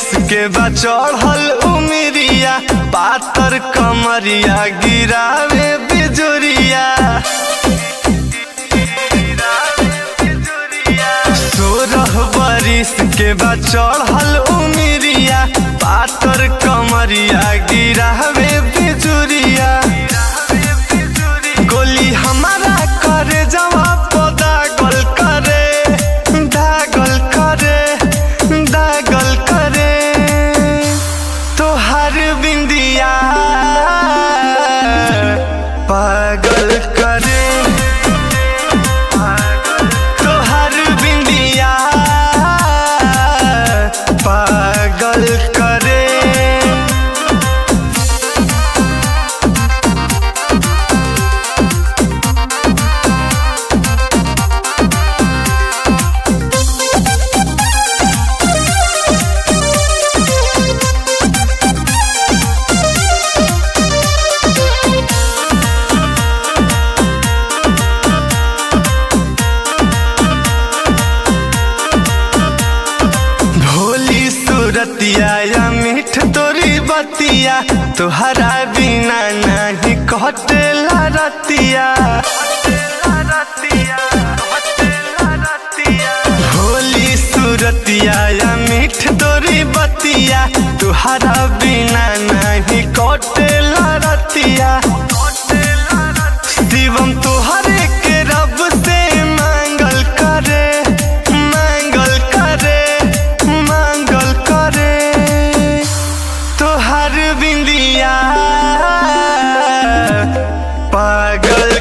बरिस के बा चढ़ल उमिरिया पातर कमरिया गिरावे बिजुरिया सोरह बरिस के बा चढ़ल उमिरिया पातर कमरिया गिरावे बिजुरिया गोली हमारा करे जवाब दागल करे दागल करे दागल करे तोहर बिंदिया पागल करे तोहर बिंदिया पागल करे भोली सूरतिया या मीठ तोरी बतिया तोहरा बिना नहीं कटेला रतिया भोली सूरतिया या मीठ तोरी बतिया तोहरा बिना नहीं कटेला रतिया शिवम तोहरे के रब से मांगल करे मांगल करे मांगल करे तोहर बिंदिया पागल